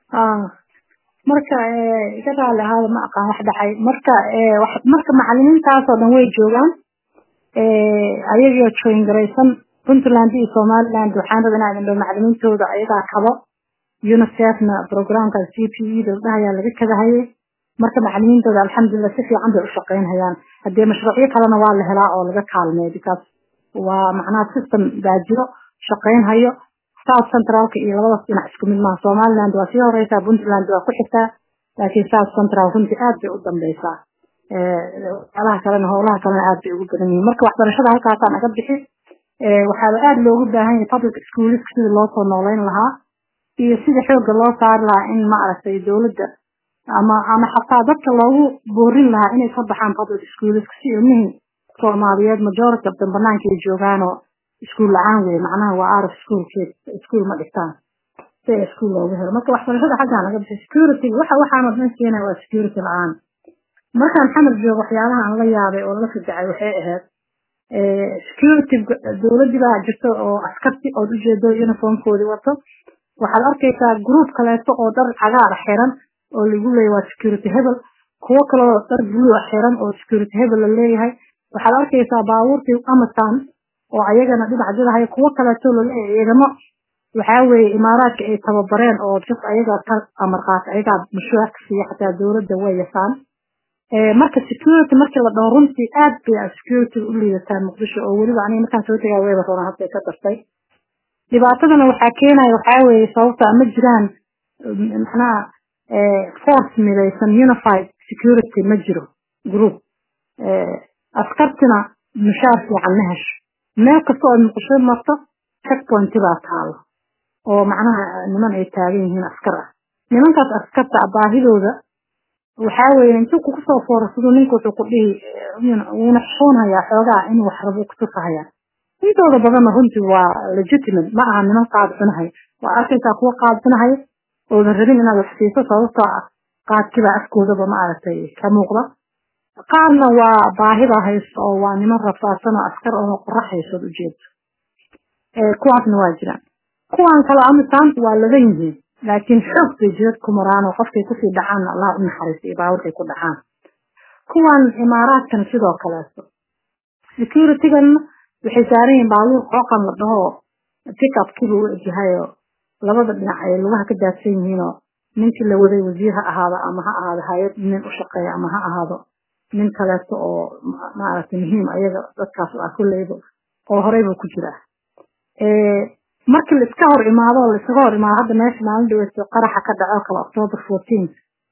marka iga raali ahaada ma aqaan wax dhacay marka marka macalimiintaasoo dhan way joogaan ayagoo join garaysan puntland iyo somaliland waxaan rabaa inaan idho macalimiintooda ayagaa kabo unicefna programka c p e da dhahayaa laga kadahayay marka macalimiintooda alxamdulilah si fiican bay u shaqaynhayaan haddee mashruucyo kalena waa la helaa oo laga kaalmeeyo because waa macnaha system baa jiro shaqaynhayo south centralka iyo labadaas dhinac isku mid maaha somaliland waa sii horeysaa puntland waa ku xigtaa laakiin south central runtii aad bay u dambeysaa alaha kalena howlaha kalena aad bay ugu badan yihiin marka waxbarashada halkaasaa naga bixi waxaaba aada loogu baahan yahay public schoolisk sidii loo soo nooleyn lahaa iyo sida xooga loo saari lahaa in maaragtay dowladda ama ama xataa dadka loogu boorin lahaa inay ka baxaan public schoolisk si ilmihii soomaaliyeed majority of them banaanka ay joogaanoo iskuul la-aan wey macnaha waa arf schoolkeed iskuul ma dhigtaan si ay iskuul loogu helo marka waxbarashada xaggaa naga bixi security waxa waxaana dhan keenaya waa security la-aan markaan xamar joogo waxyaabaha aan la yaabay oo la fajacay waxay ahayd security dowladii baa jirto oo askarti ood ujeedo uniformkoodii wato waxaad arkaysaa group kaleeto oo dhar cagaar xiran oo lagu leeyahy waa security hebel kuwo kaloo dhar blue xiran oo security hebel la leeyahay waxaad arkaysaa baabuurtii amazon oo ayagana dhinac jirahay kuwo kaleeto laleeyahay ciidamo waxaa weeye imaaraadka ay tababareen oo just ayagaa ka amar qaata ayagaa mushaarka siiya xataa dowladda way yasaan marka security markii la dhaho runtii aad bay security u liidataa muqdisho oo weliba aniga markaan soo tegaa weyba roona hadda ka dartay dhibaatadana waxaa keenaya waxaa weeye sababta ma jiraan macnaha force midaysan unified security ma jiro group askartina mushaar fiican ma hesho meel kasta oo muqdisho marto checkpoint baa taalo oo macnaha niman ay taagan yihiin askar ah nimankaas askarta baahidooda waxaa weeye intuu kugu soo foorasado ninka wuxuu ku dhihi wuuna xishoonhayaa xoogaa inuu wax rabo kutusahayaa intooda badanna runtii waa legitimate ma aha niman qaad cunahay waa arkaysaa kuwa qaad cunahaya oodan rabin inaad wax siiso sababtoo ah qaadkibaa afkoodaba ma aragtay ka muuqda qaarna waa baahida haysto oo waa niman rafaadsan oo askar oo qoraxaysood ujeedo kuwaasna waa jiraan kuwan kale amisaanta waa ladan yihiin laakiin xoog bay jidad ku maraan oo qofkay kusii dhacaan allah u naxariisto iyo baaburkay ku dhacaan kuwan imaaraadkan sidoo kaleeto securitygan waxay saaran yihiin baaluur qooqan la dhaho pickupkiiba u egyahayo labada dhinac ay lugaha ka daadsan yihiinoo ninkii la waday wasiir ha ahaado ama ha ahaado hay-ad nin u shaqeeya ama ha ahaado nin kaleeto oo maaragtay muhiim ayaga dadkaas ah kulleyba oo horeyba ku jira markii la iska hor imaado oo la iskaga hor imaado hadda meesha maalin dhaweysto qaraxa ka dhaco kale october fourteen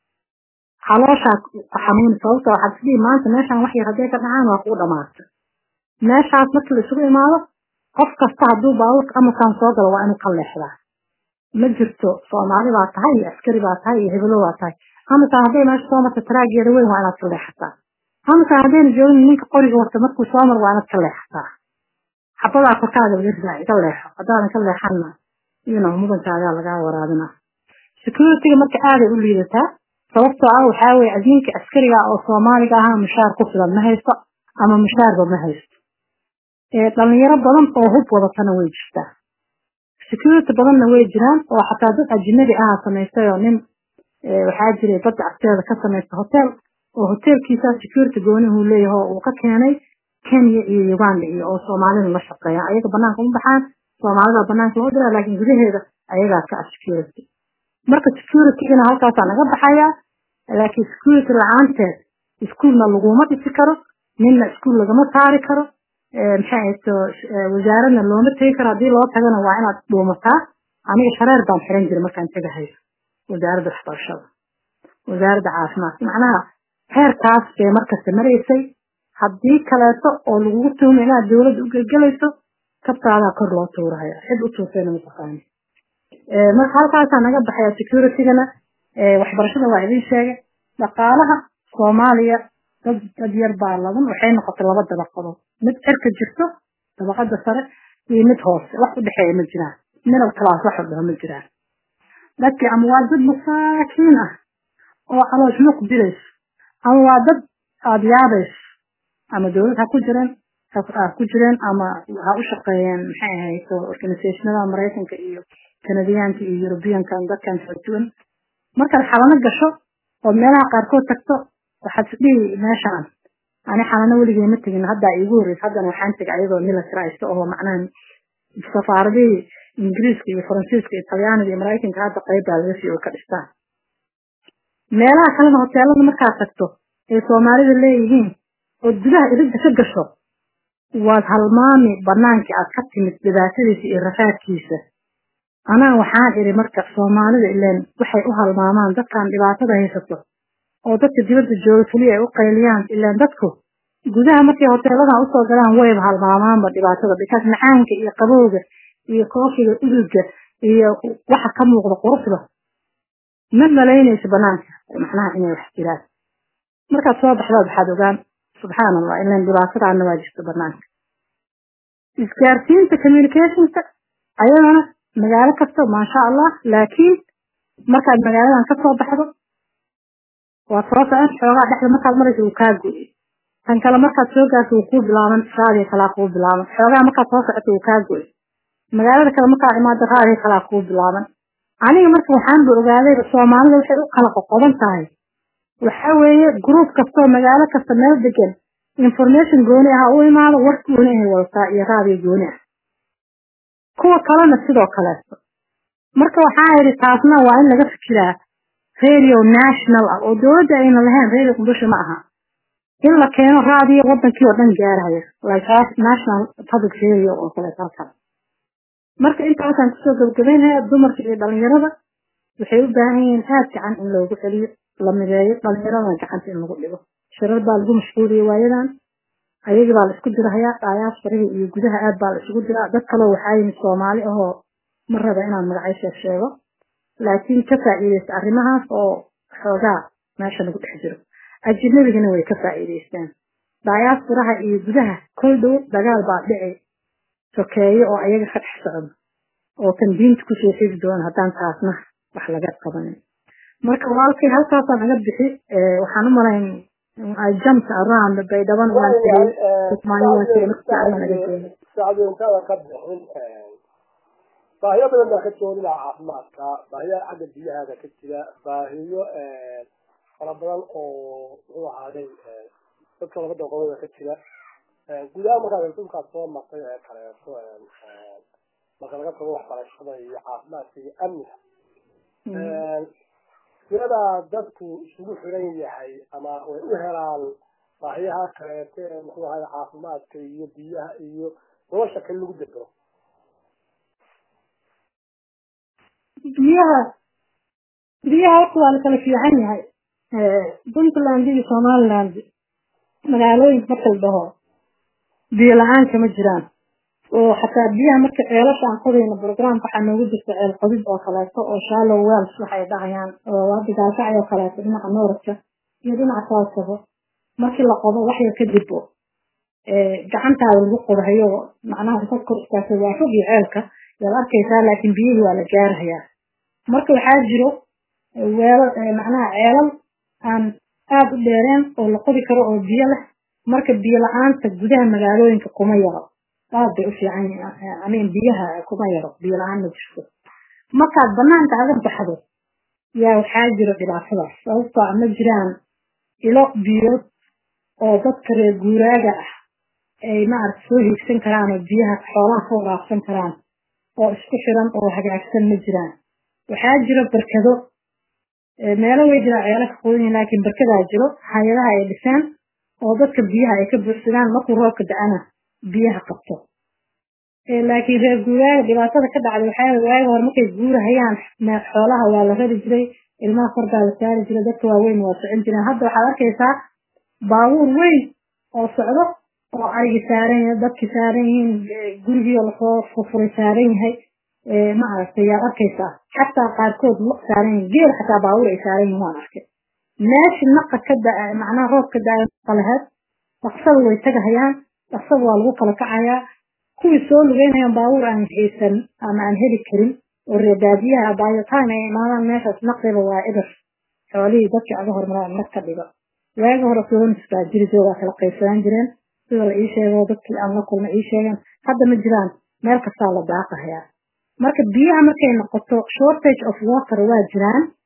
calooshaa xanuuni sababta waxaad isdhihi maanta meeshaan wax yar hadday ka dhacaan waa kugu dhamaata meeshaas markii la isugu imaado qof kasta hadduu baabuurka amasan soo galo waa inuu ka leexdaa ma jirto soomaali baa tahay iyo askari baa tahay iyo hebelo baa tahay amasan hadday meesha soo marta taraageeda weyn waa inaad ka leexataa amasan haddayna joogin ninka qoriga wata markuu soo mar waa inaad ka leexataa xabadaa korkaaga laga ridaa iga leexo haddaadan ka leexanna iyona mudankaagaa lagaa waraabina securityga marka aaday u liidataa sababtoo ah waxaa weye adinka askariga oo soomaaliga ahaa mushaar ku filan ma haysto ama mushaarba ma haysto dhalinyaro badan oo hub wadatana way jirtaa security badanna way jiraan oo xataa dad ajnabi aha samaystay oo nin waxaa jiray badda agteeda ka samaysta hotel oo hotelkiisa security goonihuu leeyaho uu ka keenay kenya iyo uganda iyo oo soomaalida la shaqeeya ayaga banaanka uma baxaan soomaalida banaanka loo diraa laakiin gudaheeda ayagaa ka ah security marka securitygana halkaasaa naga baxaya laakiin security la-aanteed iskuolna laguma dhisi karo ninna iskuol lagama saari karo maxay ahayto wasaaradna looma tegi karo haddii loo tagana waa inaad dhuumataa aniga shareer baan xiran jiray markaan tegahayo wasaaradda waxbarashada wasaaradda caafimaadka macnaha heerkaas bay markasta maraysay haddii kaleeto oo lagugu tuhmo inaad dowladda u gelgelayso kabtaadaa kor loo tuuraya cid u tuursayna mataqaani marka halkaasaa naga baxaya securitygana waxbarashada waa idin sheegay dhaqaalaha soomaaliya dad dad yar baa laban waxay noqotay laba dabaqadood mid cirka jirto dabaqada sare iyo mid hoose wax u dhexeeya ma jiraan middle class wax u dhaho ma jiraan dadkii ama waa dad masaakiin ah oo caloosh muq dirayso ama waa dad aada yaabayso ama dowlad ha ku jireen ha ku jireen ama ha u shaqeeyeen maxay ahayd organisationada maraykanka iyo kanadiyaanka iyo yurubiyankan dadkan kala duwan markaad xalano gasho oo meelaha qaarkood tagto waxaad isdhihi meeshaan ani xalano weligay ma tegin haddaa iigu horreysa haddana waxaan tegay ayadoo militarized oo macnaha safaaradihii ingiriiska iyo faransiiska iyo talyaaniga iyo maraykanka hadda qeybbaa laga sii oo ka dhistaan meelaha kalena hoteelada markaad tagto ay soomaalida leeyihiin oo gudaha iridda ka gasho waad halmaami banaankii aad ka timid dhibaatadiisa iyo rafaadkiisa anaa waxaan idhi marka soomaalida ileen waxay u halmaamaan dadkan dhibaatada haysato oo dadka dibadda jooga keliya ay u qayliyaan ileen dadku gudaha markay hoteeladan usoo galaan wayba halmaamaanba dhibaatada bikaas macaanka iyo qabowga iyo koofiga udugga iyo waxa ka muuqda quruxda ma malaynayso banaanka macnaha inay wax jiraan markaad soo baxdaad waxaad ogaan subxaan allah ilan dhibaatadaana waa jirta banaanka isgaarsiinta communicationka ayadana magaalo kasta maasha allah laakiin markaad magaaladan kasoo baxdo waad soo socon xoogaa dhexda markaad maraysa uu kaa goy tan kale markaad soo gaarto wuu kuu bilaaban raadiga kalaa kuu bilaaban xoogaa markaad soo socoto wuu kaa goy magaalada kale markaad imaado raadiga kalaa kuu bilaaban aniga marka waxaanba ogaadayba soomaalida waxay u kala qoqoban tahay waxa weeye group kastoo magaalo kasta meel degan information gooni ah u imaado war gooni ahay wadataa iyo raadiyo gooni ah kuwa kalena sidoo kaleeto marka waxaa yidhi taasna waa in laga fikiraa radio national ah oo dowladda ayna lahayn radio muqdisho ma aha in la keeno raadiyo wadankii oo dhan gaaraya like national public radio oo kaleeto halkan marka intaasaan kusoo gabagabaynaya dumarka iyo dhalinyarada waxay u baahan yihiin aad gacan in loogu celiyo la mideeyo dhalinyaradana gacanta in lagu dhigo shirar baa lagu mashquuliyey waayadan ayagii baa la isku dirahayaa dhaayaas farihii iyo gudaha aad baa la isugu diraa dad kaloo waxaa yimid soomaali ahoo ma raba inaan magacyo sheeg sheego laakiin ka faa'iideysta arrimahaas oo xoogaa meesha lagu dhex jiro ajinabigana way ka faa'iideystaan dhaayaas faraha iyo gudaha kol dhow dagaal baa dhici sokeeyo oo ayaga ka dhex socdo oo kan diinta kusoo xigi doona haddaan taasna wax laga qabanin marka walaalkay halkaasaan naga bixi waxaan u malayn I jumped around baydhaban waan sacdintada ka bixin baahiyo badan baa ka joodina caafimaadka baahiyo xagga biyahaada ka jira baahiyo fara badan oo muxuu ahaaday dadka labada qolada ka jira gudaha markaad dhulkaad soo martay ee kaleeto marka laga tago waxbarashada iyo caafimaadka iyo amniga siyadaa dadku isugu xiran yahay ama way u helaan baahiyaha kaleete ee muxuu ahay caafimaadka iyo biyaha iyo nolosha kale lagu degero biyaha biyaha horta waa la kala fiican yahay puntland iyo somaliland magaalooyinka marka la dhaho biyo la-aan kama jiraan oo xataa biyaha marka ceelasha aan qodayno programka waxaa noogu jirta ceel qodid oo kaleeto oo shallow wells waxay dhahayaan oo hadda gaalkacay oo kaleeto dhinaca nooradka iyo dhinaca southkaba markii la qodo wax yar kadib gacantaada lagu qodahayo macnaha intaad kor istaagtay waa fog iyo ceelka yaad arkaysaa laakiin biyihii waa la gaarahayaa marka waxaa jiro weelo macnaha ceelal aan aada u dheereen oo la qodi karo oo biyo leh marka biyo la-aanta gudaha magaalooyinka kuma yaro aad bay u fiican amin biyaha kuma yaro biyo la-aan ma jirto markaad banaanka aga baxdo yaa waxaa jiro dhibaatadaas sababtoo a ma jiraan ilo biyood oo dadka reer guuraaga ah ay maaragta soo hiigsan karaan oo biyaha xoolaha ka waraabsan karaan oo isku xiran oo hagaagsan ma jiraan waxaa jiro barkado meelo way jiraan ceelo ka qodan laakiin barkadaa jiro hay-adaha ay dhiseen oo dadka biyaha ay ka buuxsadaan markuu roobka da-ana biyaha qabto laakiin reer guuraaga dhibaatada ka dhacda waxaa waaga hore markay guurahayaan xoolaha waa la rari jiray ilmaha kordaa la saari jiray dadka waaweyn waa socon jireen hadda waxaad arkaysaa baabuur weyn oo socdo oo arigi saaran yahay dadki saaran yihiin gurigii lasoo furfuray saaran yahay ma aragtay yaad arkaysaa xataa qaarkood lo saaran yihin geel xataa baabuur ay saaran yihin waan arkay meeshi naqa ka da macnaha roob ka da qalaheed dhaqsada way tagahayaan dhaqsada waa lagu kala kacayaa kuwii soo lugeynayaan baabuur aan haysan ama aan heli karin oo reebaadiyaha baayotaan ay imaadaan meeshaas naqiba waa eber xoolihii dadkii aga hormaraan nag ka dhigo waagi hore sonis baa jiri jiro waa kala qaybsanaan jireen sida la ii sheego dadkii aan la kulma ii sheegeen hadda ma jiraan meel kastaa la daaqahayaa marka biyaha markay noqoto shortage of water waa jiraan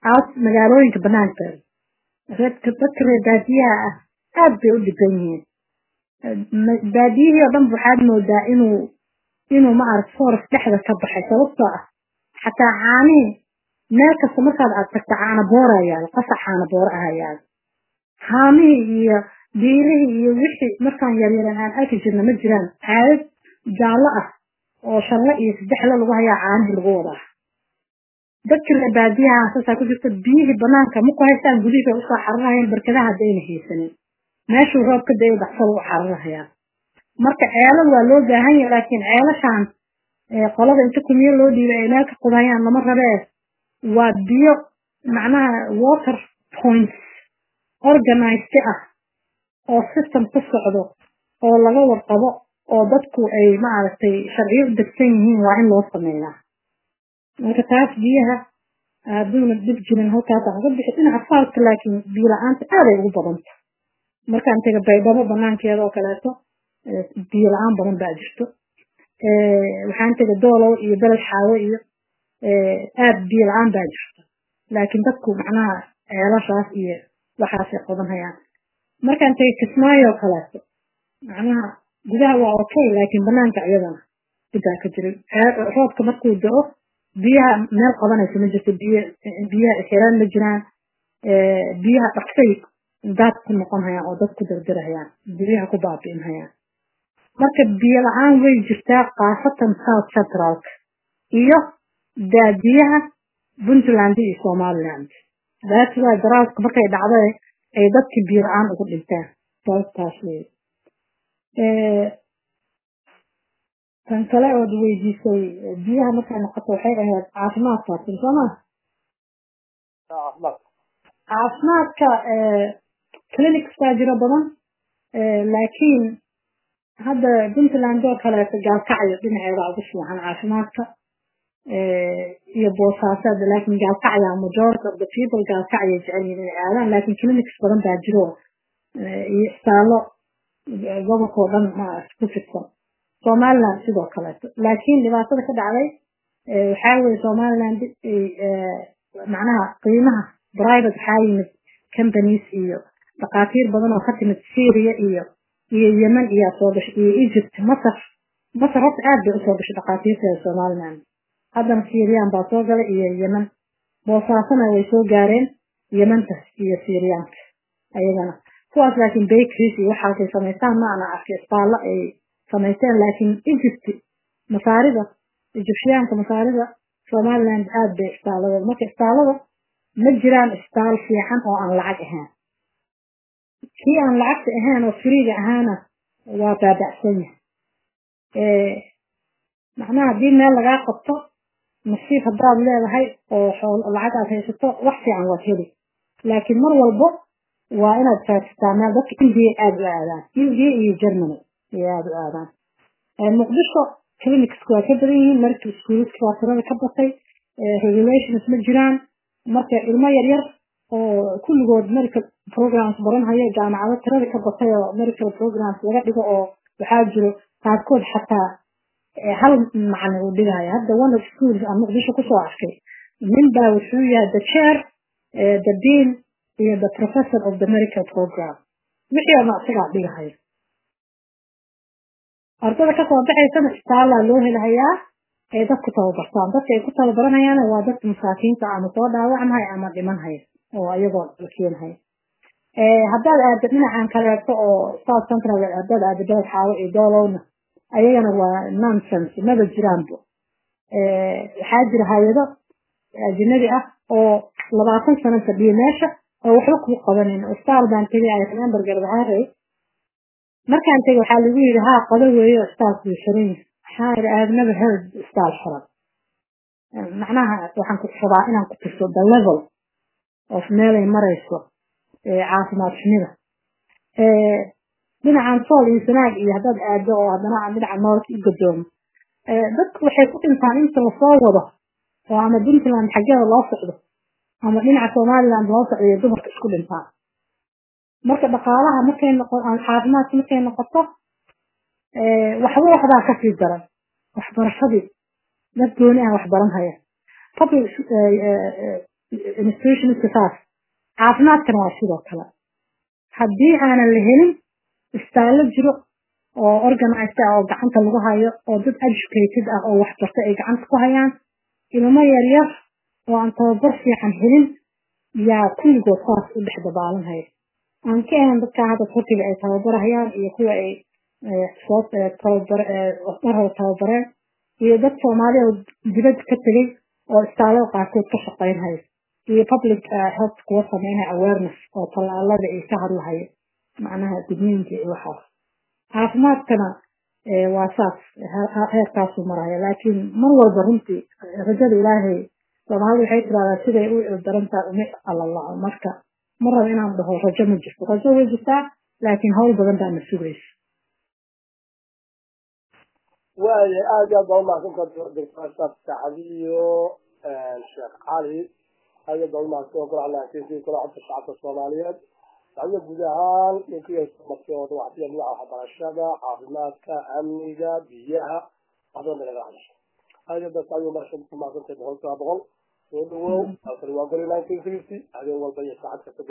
aas magaalooyinka banaankeeda reedka dadka reer baadiyaha ah aad bay u dhiban yihiin baadiyihii oo dhan waxaad moodaa inuu inuu maaragt forest dhexda ka baxay sababtoo ah xataa caanihii meel kasta markaad aad tagta caana boora yaalo qasac caana boora aha yaalo haamihii iyo biilihii iyo wixii markaan yaryaran aan arki jirna ma jiraan caadad jaallo ah oo shanle iyo saddexle lagu hayaa caanihii lagu wadaa dadka reer baadiyaha saasaa ku jirta biyihii banaanka ma ku haystaan gudihii bay usoo xararahayaan barkadaha haddayna haysanin meeshuu roob ka dayay daksada u xararahayaa marka ceelal waa loo baahan yahay laakiin ceelashaan qolada inta kumiyo loo dhiibay ay meel ka qudayaan lama rabee waa biyo macnaha water points organized ah oo system ku socdo oo laga warqabo oo dadku ay maaragtay sharciyo u degsan yihiin waa in loo sameeyaa marka taas biyaha hadduuna dhib jirin halkaas aan uga bixi dhinaca faalka laakiin biyo la-aanta aaday ugu badanta markaan taga baydhabo banaankeeda oo kaleeto biyo la-aan badan baa jirto waxaan taga doolow iyo beled xaawo iyo aad biyo la-aan baa jirto laakiin dadku macnaha ceelashaas iyo waxaasay qodanhayaan markaan taga kismaayo oo kaleeto macnaha gudaha waa okay laakiin banaanka iyadana dhibaa ka jiray roobka markuu da-o biyaha meel qabanaysa ma jirto biy biyaha xiraan ma jiraan biyaha dhaqsay daad ku noqon hayaan oo dad ku dardarahayaan biyaha ku baabi'in hayaan marka biyo la-aan way jirtaa khaasatan south centralka iyo baadiyaha puntland iyo somaliland daas waa daraaska markay dhacda ay dadkii biyo la-aan ugu dhintaan sababtaas wey tan kale ood weydiisay biyaha markay noqoto waxay ahayd caafimaadkaasin sooma caafimaadka clinics baa jiro badan laakiin hadda puntland oo kaleeto gaalkacyo dhinaceeda ugu fiican caafimaadka iyo boosaasaad laakiin gaalkacya majority of the people gaalkacya jecel yihiin inay aadaan laakiin clinics badan baa jiro iyo isbitaallo gobolkao dhan ma ku fidsan somaliland sidoo kaleeto laakiin dhibaatada ka dhacday waxaa weye somaliland macnaha qiimaha private waxaa yimid companies iyo dhakhaatiir badan oo ka timid syria iyo iyo yemen iyaa soo gashay iyo egypt masar masar horta aad bay usoo gashay dhakhaatiirteeda somaliland haddana syrian baa soo galay iyo yemen boosaasona way soo gaareen yementa iyo syriyaanka ayagana kuwaas laakiin bakeries iyo waxaasay samaystaan ma ana arkay isbaallo ay samaysteen laakiin egypt masaarida egyptiyaanka masaarida somaliland aad bay isbaalladeed marka isbaallada ma jiraan isbaal fiican oo aan lacag ahaan kii aan lacagta ahaan oo friiga ahaana waa baabacsan yahay macnaha haddii meel lagaa qabto nasiib haddaad leedahay oo lacag aad haysato wax fiican waad heli laakiin mar walbo waa inaad faatisaa meel dadka india aada u aadaan india iyo germany ayay aada u aadaan muqdisho clinicsku waa ka badan yihiin marka iskuuliska waa tirada ka batay regulations ma jiraan marka ilmo yaryar oo kulligood medical programs baranhayo jaamacado tirada ka batay oo medical programs laga dhigo oo waxaa jiro qaarkood xataa hal macalin uu dhigayo hadda one of schools aan muqdisho kusoo arkay nin baa wuxuu yahay the chair the dean iyo the professor of the medical program wixii ama isagaa dhigahayo ardada kasoo baxaysana istaalaa loo helahayaa ay dadku tababartaan dadka ay ku tababaranayaan waa dadka masaakiinta ama soo dhaawacmaya ama dhimanhaya oo ayagoo la keenhaya haddaad aado dhinacan kaleeto oo south central haddaad aado beled xaawo iyo doolowna ayagana waa nonsense maba jiraanbo waxaa jira hay-ado ajnabi ah oo labaatan sano fadhiya meesha oo waxba kuu qabanin isbitaal baan tegay ay remember garbahaarey markaan tegay waxaa lagu yidhi haa qado weeyo isbitaalku wuu xiran yahay waxaa yidhi I have never heard isbitaal xiran macnaha waxaan ku rabaa inaan ku tirso the level of meelay marayso caafimaad xumida dhinacan sool iyo sanaag iyo haddaad aado oo haddana dhinaca noolka i gadoomo dadku waxay ku dhintaan inta lasoo wado oo ama puntland xaggeeda loo socdo ama dhinaca somaliland loo socdo iyo dumarka isku dhintaan marka dhaqaalaha markay noqo caafimaadka markay noqoto waxba waxbaa kasii daran waxbarashadii dad gooni ah waxbaran haya public institutionska saas caafimaadkana waa sidoo kale haddii aanan la helin istaallo jiro oo organized ah oo gacanta lagu hayo oo dad educated ah oo waxbarta ay gacanta ku hayaan ilmo yaryar oo aan tababar fiican helin yaa kulligood saas u dhex dabaalanhaya aan ka ahan dadkaa hadda turkiga ay tababarahayaan iyo kuwa ay soo tababar mar hore tababareen iyo dad soomaaliya oo dibad ka tegay oo istaalada qaarkood ka shaqaynhaya iyo public health kuwa sameynaya awareness oo tallaalada ay ka hadlahayo macnaha digniinka iyo waxaas caafimaadkana waa saas heerkaasuu maraya laakiin mar walba runtii rajada ilaahay soomaalida waxay tiraahdaa siday u darantaa uma alalaco marka ma rabo inaan dhaho rajo ma jirto rajo way jirtaa laakiin hawl badan baa na sugaysa waaya aad iyo aad baa umahadsantaa doctor asaf sacdiyo sheekh cali aad iyo aad baa umahadsan kula hadlaansiisay kula codka shacabka soomaaliyeed sacdiyo guud ahaan ninkiimarkii oo dhan waxsiya dhinaca waxbarashada caafimaadka amniga biyaha wax badan bay naga hadasha aad iyo aad baa sacdiyo marka umahadsantahay boqol kiiba boqol soo dhawow halkani waa goli nineteen fifty habeen walba iyo saacad kasta